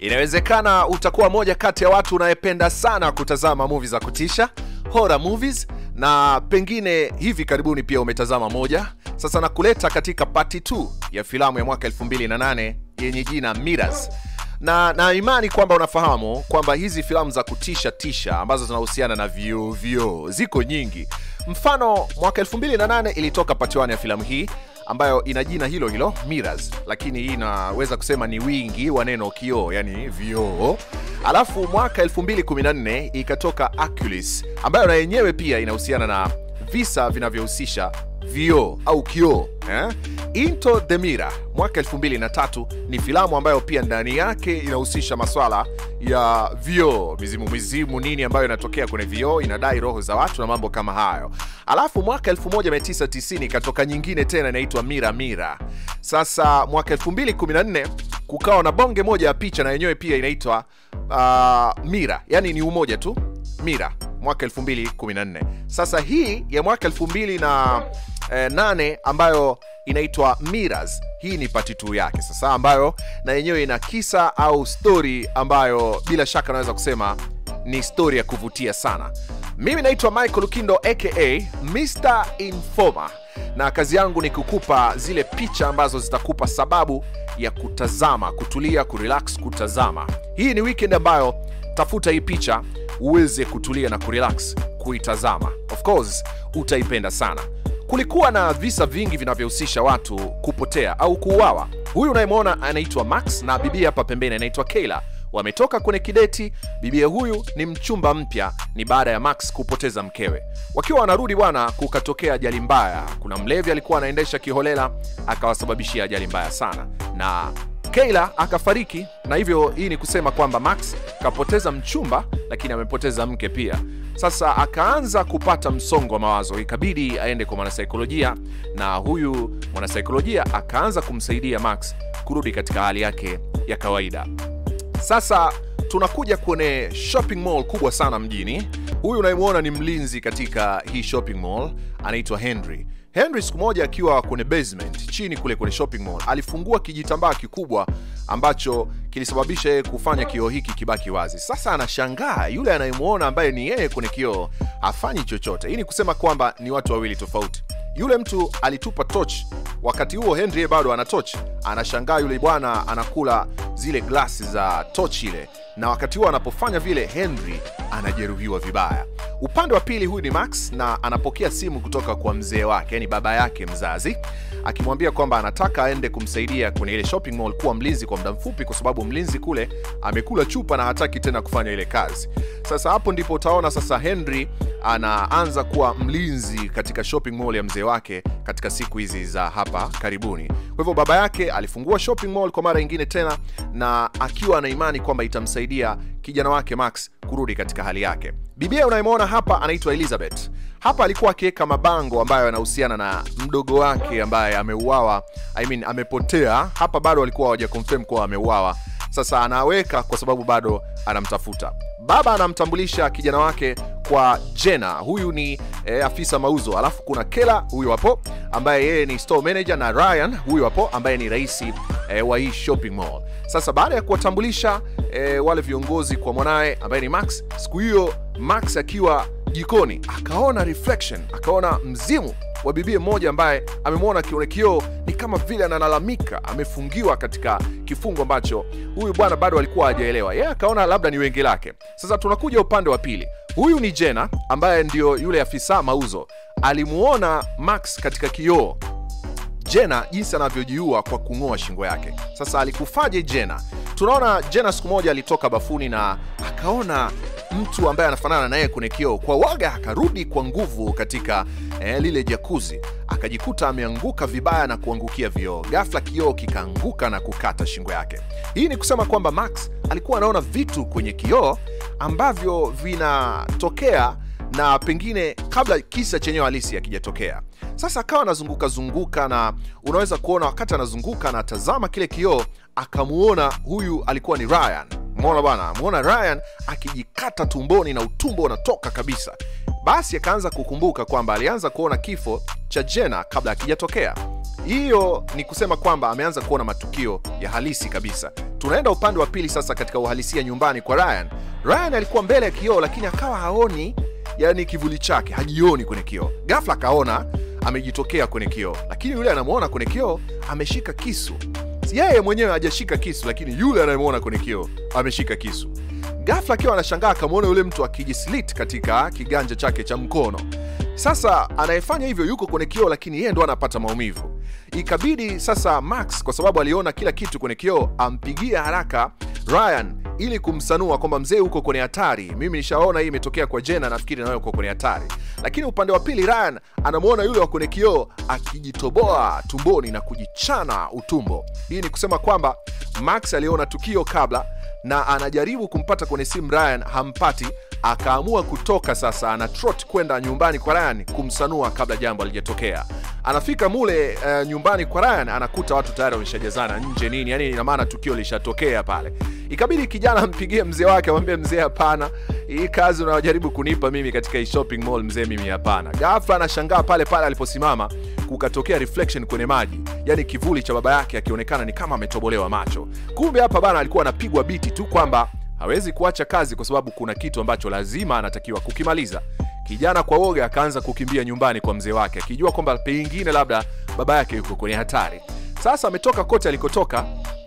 Inawezekana utakuwa moja kati ya watu unayependa sana kutazama movie za kutisha, horror movies, na pengine hivi karibuni pia umetazama moja. Sasa nakuleta katika part 2 ya filamu ya mwaka 2008 yenye jina Mirrors na na imani kwamba unafahamu kwamba hizi filamu za kutisha tisha ambazo zinahusiana na vioo vioo ziko nyingi. Mfano, mwaka 2008 ilitoka part 1 ya filamu hii ambayo ina jina hilo hilo Mirrors, lakini hii inaweza kusema ni wingi wa neno kioo, yani vioo. Alafu mwaka 2014 ikatoka Oculus ambayo na yenyewe pia inahusiana na visa vinavyohusisha vioo au kioo eh? Into the Mirror mwaka 2003 ni filamu ambayo pia ndani yake inahusisha maswala ya vioo, mizimu mizimu nini ambayo inatokea kwenye vioo, inadai roho za watu na mambo kama hayo. Alafu mwaka 1990 ikatoka nyingine tena inaitwa Mira Mira. Sasa mwaka 2014 kukawa na bonge moja ya picha na yenyewe pia inaitwa uh, Mira, yani ni umoja tu Mira mwaka 2014. Sasa hii ya mwaka 2008 ambayo inaitwa Mirrors, hii ni pati tu yake sasa, ambayo na yenyewe ina kisa au story ambayo bila shaka naweza kusema ni story ya kuvutia sana. Mimi naitwa Michael Lukindo aka Mr Informer, na kazi yangu ni kukupa zile picha ambazo zitakupa sababu ya kutazama, kutulia, kurelax, kutazama. Hii ni weekend ambayo tafuta hii picha uweze kutulia na kurelax kuitazama. Of course utaipenda sana. Kulikuwa na visa vingi vinavyohusisha watu kupotea au kuuawa. Huyu unayemwona anaitwa Max na bibia hapa pembeni anaitwa Kayla. Wametoka kwenye kideti. Bibia huyu ni mchumba mpya, ni baada ya Max kupoteza mkewe. Wakiwa wanarudi bwana, kukatokea ajali mbaya. Kuna mlevi alikuwa anaendesha kiholela akawasababishia ajali mbaya sana na Kayla akafariki, na hivyo hii ni kusema kwamba Max kapoteza mchumba, lakini amepoteza mke pia. Sasa akaanza kupata msongo wa mawazo, ikabidi aende kwa mwanasaikolojia, na huyu mwanasaikolojia akaanza kumsaidia Max kurudi katika hali yake ya kawaida. Sasa tunakuja kwenye shopping mall kubwa sana mjini. Huyu unayemwona ni mlinzi katika hii shopping mall, anaitwa Henry. Henry siku moja akiwa kwenye basement chini kule kwenye shopping mall alifungua kijitambaa kikubwa ambacho kilisababisha yeye kufanya kioo hiki kibaki wazi. Sasa anashangaa yule anayemwona ambaye ni yeye kwenye kioo hafanyi chochote. Hii ni kusema kwamba ni watu wawili tofauti. Yule mtu alitupa torch, wakati huo Henry yeye bado ana torch. Anashangaa yule bwana anakula zile glasi za torch ile, na wakati huo anapofanya vile Henry anajeruhiwa vibaya. Upande wa pili huyu ni Max na anapokea simu kutoka kwa mzee wake, yani baba yake mzazi, akimwambia kwamba anataka aende kumsaidia kwenye ile shopping mall kuwa mlinzi kwa muda mfupi, kwa sababu mlinzi kule amekula chupa na hataki tena kufanya ile kazi. Sasa hapo ndipo utaona sasa Henry anaanza kuwa mlinzi katika shopping mall ya mzee wake katika siku hizi za hapa karibuni. Kwa hivyo baba yake alifungua shopping mall kwa mara nyingine tena, na akiwa na imani kwamba itamsaidia kijana wake Max kurudi katika hali yake. Bibia unayemwona hapa anaitwa Elizabeth. Hapa alikuwa akiweka mabango ambayo yanahusiana na mdogo wake ambaye ameuawa, I mean, amepotea. Hapa bado walikuwa hawaja confirm kuwa ameuawa. Sasa anaweka kwa sababu bado anamtafuta. Baba anamtambulisha kijana wake kwa Jenna, huyu ni eh, afisa mauzo. Alafu kuna Kela huyu hapo ambaye yeye ni store manager, na Ryan huyu hapo ambaye ni raisi eh, wa hii shopping mall. Sasa baada ya kuwatambulisha eh, wale viongozi kwa mwanaye ambaye ni Max, siku hiyo Max akiwa jikoni akaona reflection, akaona mzimu wa bibie mmoja ambaye amemwona kione kioo ni kama vile analalamika, amefungiwa katika kifungo ambacho huyu bwana bado alikuwa hajaelewa. Yeye akaona labda ni wenge lake. Sasa tunakuja upande wa pili. Huyu ni Jenna ambaye ndio yule afisa mauzo, alimuona Max katika kioo Jenna jinsi anavyojiua kwa kung'oa shingo yake. Sasa alikufaje Jenna? Tunaona Jenna siku moja alitoka bafuni na akaona mtu ambaye anafanana naye kwenye kioo. Kwa waga akarudi kwa nguvu katika eh, lile jakuzi, akajikuta ameanguka vibaya na kuangukia vioo. Ghafla kioo kikaanguka na kukata shingo yake. Hii ni kusema kwamba Max alikuwa anaona vitu kwenye kioo ambavyo vinatokea na pengine kabla kisa chenyewe halisi akijatokea. Sasa akawa anazunguka zunguka, na unaweza kuona wakati anazunguka anatazama kile kioo, akamuona huyu alikuwa ni Ryan. Umeona bwana, muona Ryan akijikata tumboni na utumbo unatoka kabisa. Basi akaanza kukumbuka kwamba alianza kuona kifo cha Jenna kabla akijatokea. Hiyo ni kusema kwamba ameanza kuona matukio ya halisi kabisa. tunaenda upande wa pili sasa katika uhalisia nyumbani kwa Ryan. Ryan alikuwa mbele ya kioo, lakini akawa haoni yani kivuli chake, hajioni kwenye kioo. Ghafla akaona amejitokea kwenye kioo, lakini yule anamwona kwenye kioo ameshika kisu. Yeye mwenyewe hajashika kisu, lakini yule anayemwona kwenye kioo ameshika kisu. Ghafla akiwa anashangaa akamwona yule mtu akijislit katika kiganja chake cha mkono. Sasa anayefanya hivyo yuko kwenye kioo, lakini yeye ndo anapata maumivu. Ikabidi sasa Max, kwa sababu aliona kila kitu kwenye kioo, ampigie haraka Ryan ili kumsanua kwamba mzee huko kwenye hatari. Mimi nishaona hii imetokea kwa Jenna, nafikiri nawe uko kwenye hatari. Lakini upande wa pili Ryan anamwona yule wa kwenye kioo akijitoboa tumboni na kujichana utumbo. Hii ni kusema kwamba Max aliona tukio kabla na anajaribu kumpata kwenye simu Ryan, hampati. Akaamua kutoka sasa, ana trot kwenda nyumbani kwa Ryan kumsanua kabla jambo alijatokea. Anafika mule uh, nyumbani kwa Ryan anakuta watu tayari wameshajazana nje nini, yani ina maana tukio lishatokea pale. Ikabidi kijana ampigie mzee wake, amwambie mzee, hapana, hii kazi unayojaribu kunipa mimi katika hii shopping mall mzee, mimi hapana. Ghafla anashangaa pale pale aliposimama kukatokea reflection kwenye maji, yani kivuli cha baba yake akionekana ni kama ametobolewa macho. Kumbe hapa bana alikuwa anapigwa biti tu kwamba hawezi kuacha kazi kwa sababu kuna kitu ambacho lazima anatakiwa kukimaliza. Kijana kwa woga akaanza kukimbia nyumbani kwa mzee wake akijua kwamba pengine labda baba yake yuko kwenye hatari. Sasa ametoka kote alikotoka,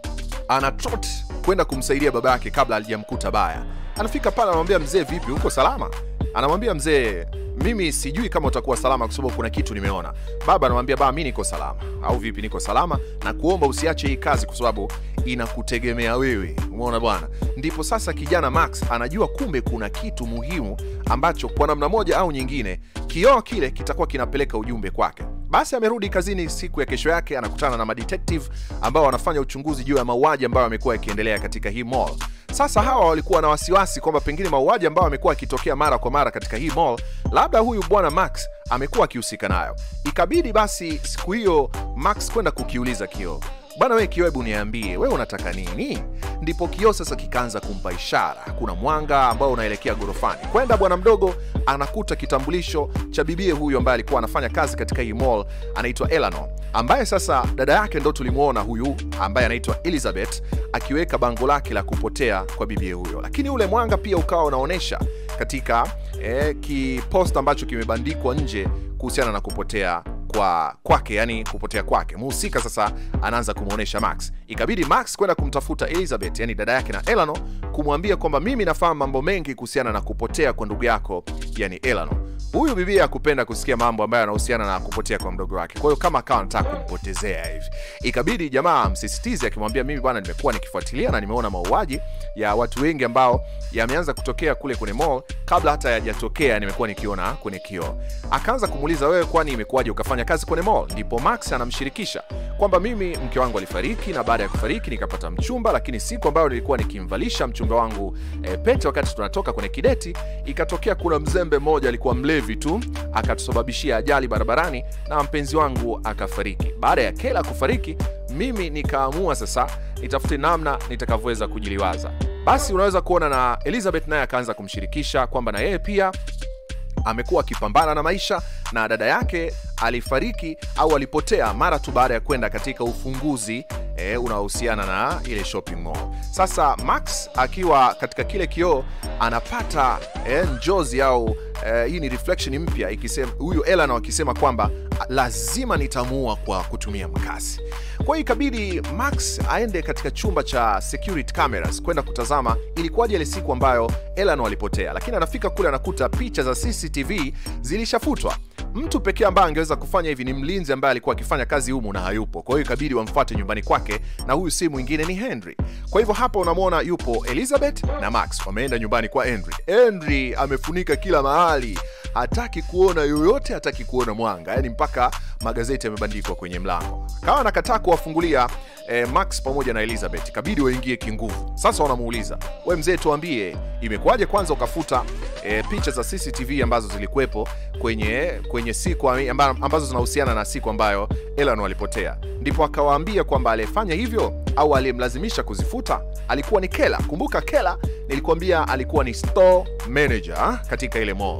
ana trot kwenda kumsaidia baba yake kabla alijamkuta baya. Anafika pale anamwambia mzee, vipi, uko salama? Anamwambia mzee, mimi sijui kama utakuwa salama kwa sababu kuna kitu nimeona. Baba anamwambia baba, mi niko salama. Au vipi? Niko salama na kuomba usiache hii kazi kwa sababu inakutegemea wewe. Umeona bwana? Ndipo sasa kijana Max anajua kumbe kuna kitu muhimu ambacho kwa namna moja au nyingine kioo kile kitakuwa kinapeleka ujumbe kwake. Basi amerudi kazini siku ya kesho yake, anakutana na madetective ambao wanafanya uchunguzi juu ya mauaji ambayo yamekuwa yakiendelea katika hii mall. Sasa hawa walikuwa na wasiwasi kwamba pengine mauaji ambayo yamekuwa yakitokea mara kwa mara katika hii mall, labda huyu bwana Max amekuwa akihusika nayo. Ikabidi basi siku hiyo Max kwenda kukiuliza kioo, bwana we kioo, hebu niambie we unataka nini? Ndipo kioo sasa kikaanza kumpa ishara, kuna mwanga ambao unaelekea gorofani. Kwenda bwana mdogo anakuta kitambulisho cha bibie huyu ambaye alikuwa anafanya kazi katika hii mall, anaitwa Eleanor, ambaye sasa dada yake ndo tulimwona huyu ambaye anaitwa Elizabeth akiweka bango lake la kupotea kwa bibie huyo, lakini ule mwanga pia ukawa unaonyesha katika eh, kiposta ambacho kimebandikwa nje kuhusiana na kupotea kwa kwake yani kupotea kwake mhusika sasa anaanza kumwonyesha max ikabidi max kwenda kumtafuta elizabeth yani dada yake na elano kumwambia kwamba mimi nafahamu mambo mengi kuhusiana na kupotea kwa ndugu yako yani elano huyu bibia akupenda kusikia mambo ambayo yanahusiana na kupotea kwa mdogo wake kwa hiyo kama akawa anataka kumpotezea hivi ikabidi jamaa msisitizi akimwambia mimi bwana nimekuwa nikifuatilia na nimeona mauaji ya watu wengi ambao yameanza kutokea kule kwenye mall kabla hata yajatokea nimekuwa nikiona kwenye kioo akaanza kumuuliza wewe kwani imekuwaje ukafanya kazi kwenye mall ndipo max anamshirikisha kwamba mimi mke wangu alifariki na baada ya kufariki nikapata mchumba lakini siku ambayo nilikuwa nikimvalisha mchumba wangu e, pete wakati tunatoka kwenye kideti ikatokea kuna mzembe mmoja alikuwa mlevi tu akatusababishia ajali barabarani na mpenzi wangu akafariki baada ya kela kufariki mimi nikaamua sasa nitafute namna nitakavyoweza kujiliwaza basi unaweza kuona na elizabeth naye akaanza kumshirikisha kwamba na yeye pia amekuwa akipambana na maisha na dada yake alifariki au alipotea mara tu baada ya kwenda katika ufunguzi e, unaohusiana na ile shopping mall sasa max akiwa katika kile kioo anapata e, njozi au e, hii ni reflection mpya ikisema huyu elano akisema kwamba lazima nitamuua kwa kutumia mkasi kwa hiyo ikabidi max aende katika chumba cha security cameras kwenda kutazama ilikuwaje ile siku ambayo elano alipotea lakini anafika kule anakuta picha za cctv zilishafutwa mtu pekee ambaye angeweza kufanya hivi ni mlinzi ambaye alikuwa akifanya kazi humu na hayupo kwa hiyo ikabidi wamfuate nyumbani kwake na huyu si mwingine ni henry kwa hivyo hapa unamwona yupo elizabeth na max wameenda nyumbani kwa henry henry amefunika kila mahali hataki kuona yoyote hataki kuona mwanga yani mpaka magazeti yamebandikwa kwenye mlango kawa anakataa kuwafungulia eh, max pamoja na elizabeth ikabidi waingie kinguvu sasa wanamuuliza we mzee tuambie imekuwaje kwanza ukafuta eh, picha za cctv ambazo zilikuwepo kwenye kwenye siku amba, ambazo zinahusiana na siku ambayo elan walipotea ndipo akawaambia kwamba aliyefanya hivyo au aliyemlazimisha kuzifuta alikuwa ni kela kumbuka kela nilikuambia alikuwa ni store manager katika ile mall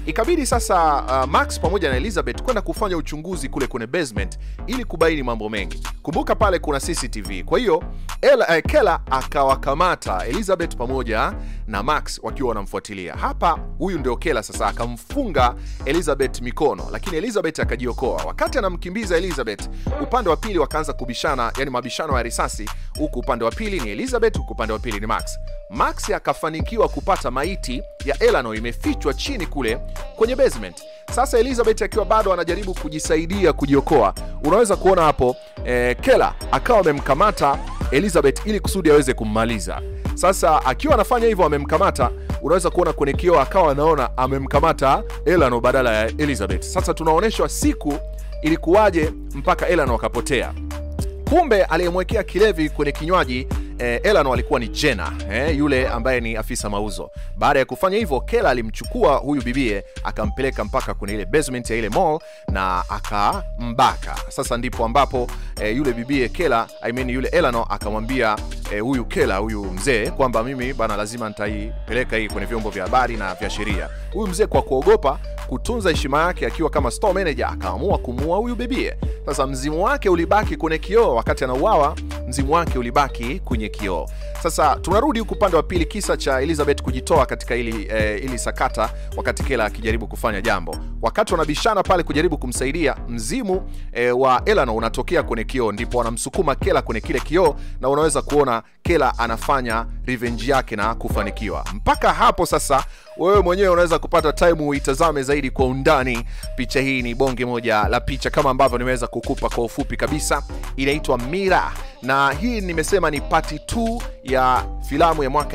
ikabidi sasa uh, Max pamoja na Elizabeth kwenda kufanya uchunguzi kule kwenye basement ili kubaini mambo mengi. Kumbuka pale kuna CCTV. Kwa hiyo Ella- eh, Kela akawakamata Elizabeth pamoja na Max wakiwa wanamfuatilia. Hapa huyu ndio Kela sasa akamfunga Elizabeth mikono, lakini Elizabeth akajiokoa. Wakati anamkimbiza Elizabeth, upande wa pili wakaanza kubishana, yani mabishano ya risasi, huku upande wa pili ni Elizabeth, huku upande wa pili ni Max. Max akafanikiwa kupata maiti ya Eleanor imefichwa chini kule kwenye basement. Sasa Elizabeth akiwa bado anajaribu kujisaidia kujiokoa, unaweza kuona hapo eh, Kela akawa amemkamata Elizabeth ili kusudi aweze kummaliza. Sasa akiwa anafanya hivyo, amemkamata, unaweza kuona kwenye kioo akawa anaona amemkamata Eleanor badala ya Elizabeth. Sasa tunaonyeshwa siku ilikuwaje mpaka Eleanor akapotea. Kumbe aliyemwekea kilevi kwenye kinywaji eh, Eleanor alikuwa ni Jenna eh, yule ambaye ni afisa mauzo. Baada ya kufanya hivyo, Kela alimchukua huyu bibie akampeleka mpaka kwenye ile basement ya ile mall na akambaka. Sasa ndipo ambapo eh, yule bibie Kela, I mean yule Eleanor akamwambia eh, huyu Kela, huyu mzee kwamba mimi bana, lazima nitaipeleka hii kwenye vyombo vya habari na vya sheria. Huyu mzee kwa kuogopa kutunza heshima yake akiwa kama store manager akaamua kumuua huyu bibie. Sasa mzimu wake ulibaki kwenye kioo wakati anauawa, mzimu wake ulibaki kwenye kioo. Sasa tunarudi huku upande wa pili, kisa cha Elizabeth kujitoa katika ili, eh, ili sakata wakati Kela akijaribu kufanya jambo. Wakati wanabishana pale kujaribu kumsaidia, mzimu eh, wa Eleanor unatokea kwenye kioo, ndipo wanamsukuma Kela kwenye kile kioo, na unaweza kuona Kela anafanya revenge yake na kufanikiwa. Mpaka hapo sasa wewe mwenyewe unaweza kupata time uitazame zaidi kwa undani. Picha hii ni bonge moja la picha kama ambavyo nimeweza kukupa kwa ufupi kabisa, inaitwa Mira na hii nimesema ni pati 2 ya filamu ya mwaka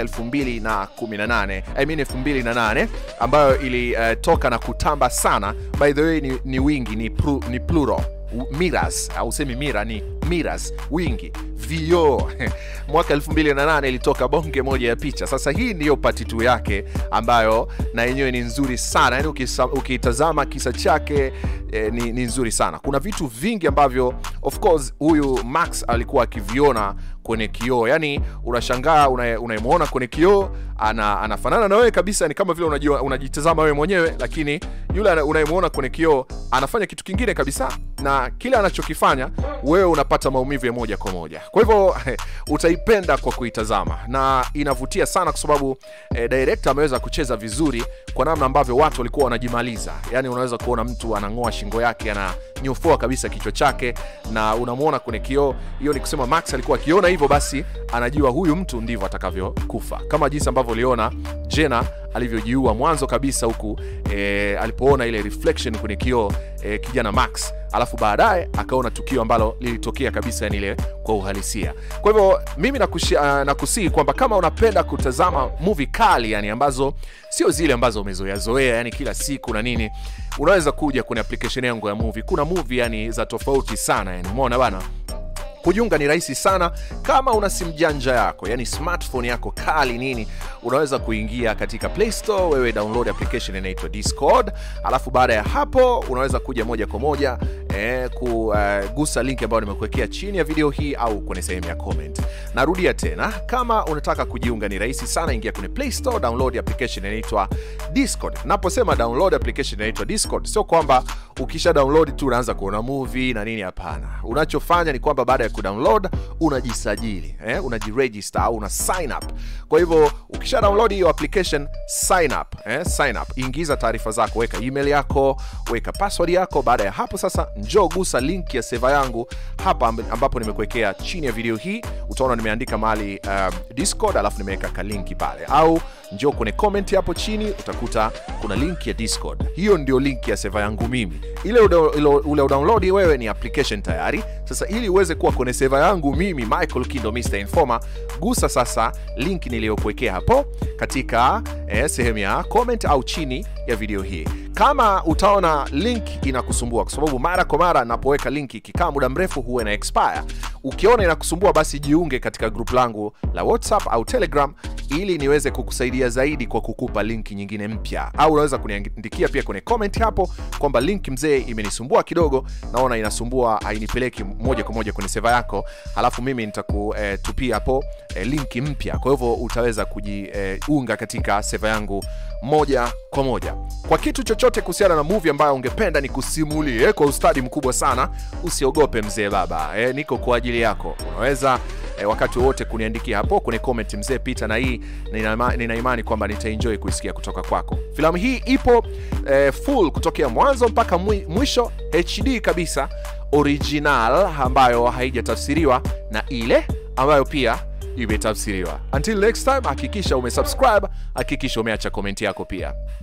2018 I mean 2008 ambayo ilitoka uh, na kutamba sana. By the way ni, ni wingi ni, pru, ni plural miras au semi mira ni miras wingi vioo mwaka 2008 ilitoka bonge moja ya picha sasa hii ndiyo pati tu yake ambayo na yenyewe ni nzuri sana yani ukitazama kisa chake eh, ni, ni nzuri sana kuna vitu vingi ambavyo of course huyu max alikuwa akiviona kwenye kioo yani unashangaa unayemwona una kwenye kioo ana, anafanana na wewe kabisa ni kama vile unajua unajitazama wewe mwenyewe lakini yule unayemwona kwenye kioo anafanya kitu kingine kabisa na kile anachokifanya wewe unapata maumivu ya moja kwa moja kwa hivyo utaipenda kwa kuitazama na inavutia sana kwa sababu eh, director ameweza kucheza vizuri kwa namna ambavyo watu walikuwa wanajimaliza yani unaweza kuona mtu anang'oa shingo yake ananyofoa kabisa kichwa chake na unamwona kwenye kioo hiyo ni kusema max alikuwa akiona hivyo basi anajua huyu mtu ndivyo atakavyokufa kama jinsi ambavyo uliona jena alivyojiua mwanzo kabisa huku e, alipoona ile reflection kwenye kioo e, kijana max alafu baadaye akaona tukio ambalo lilitokea kabisa yani ile kwa uhalisia kwa hivyo mimi nakusihi uh, nakusihi kwamba kama unapenda kutazama movie kali yani ambazo sio zile ambazo umezoeazoea yani kila siku na nini unaweza kuja kwenye application yangu ya movie kuna movie yani za tofauti sana yani umeona bana kujiunga ni rahisi sana kama una simu janja yako yani smartphone yako kali nini unaweza kuingia katika play store wewe download application inaitwa discord alafu baada ya hapo unaweza kuja moja kwa moja eh, kugusa uh, link ambayo nimekuwekea chini ya video hii au kwenye sehemu ya comment narudia tena kama unataka kujiunga ni rahisi sana ingia kwenye play store download application inaitwa discord naposema download application inaitwa discord sio kwamba ukisha download tu unaanza kuona movie na nini hapana unachofanya ni kwamba baada ya kudownload unajisajili eh, unajiregister au una sign up kwa hivyo ukisha download hiyo application sign up eh, sign up ingiza taarifa zako weka email yako weka password yako baada ya hapo sasa njoo gusa link ya seva yangu hapa ambapo nimekuwekea chini ya video hii utaona nimeandika mahali um, discord alafu nimeweka kalinki pale au njoo kwenye comment hapo chini utakuta kuna link ya discord hiyo ndio link ya seva yangu mimi ile ule udownload wewe ni application tayari sasa ili uweze kuwa kwenye seva yangu mimi michael kindo mr informer gusa sasa link niliyokuwekea hapo katika eh, sehemu ya comment au chini ya video hii kama utaona link inakusumbua kwa sababu mara kwa mara napoweka link ikikaa muda mrefu huwa ina expire ukiona inakusumbua basi jiunge katika grupu langu la whatsapp au telegram ili niweze kukusaidia zaidi kwa kukupa linki nyingine mpya au unaweza kuniandikia pia kwenye comment hapo kwamba link mzee imenisumbua kidogo naona inasumbua hainipeleki moja kwa moja kwenye seva yako halafu mimi nitakutupia hapo eh, linki mpya kwa hivyo utaweza kujiunga eh, katika seva yangu moja kwa moja kwa kitu chochote kuhusiana na movie ambayo ungependa ni kusimulie kwa ustadi mkubwa sana usiogope mzee baba eh, niko kwa ajili yako unaweza eh, wakati wowote kuniandikia hapo kwenye comment mzee pita na hii nina ima- nina imani kwamba nitaenjoy kuisikia kutoka kwako filamu hii ipo eh, full kutokea mwanzo mpaka mwi- mwisho hd kabisa original ambayo haijatafsiriwa na ile ambayo pia imetafsiriwa until next time hakikisha umesubscribe hakikisha umeacha komenti yako pia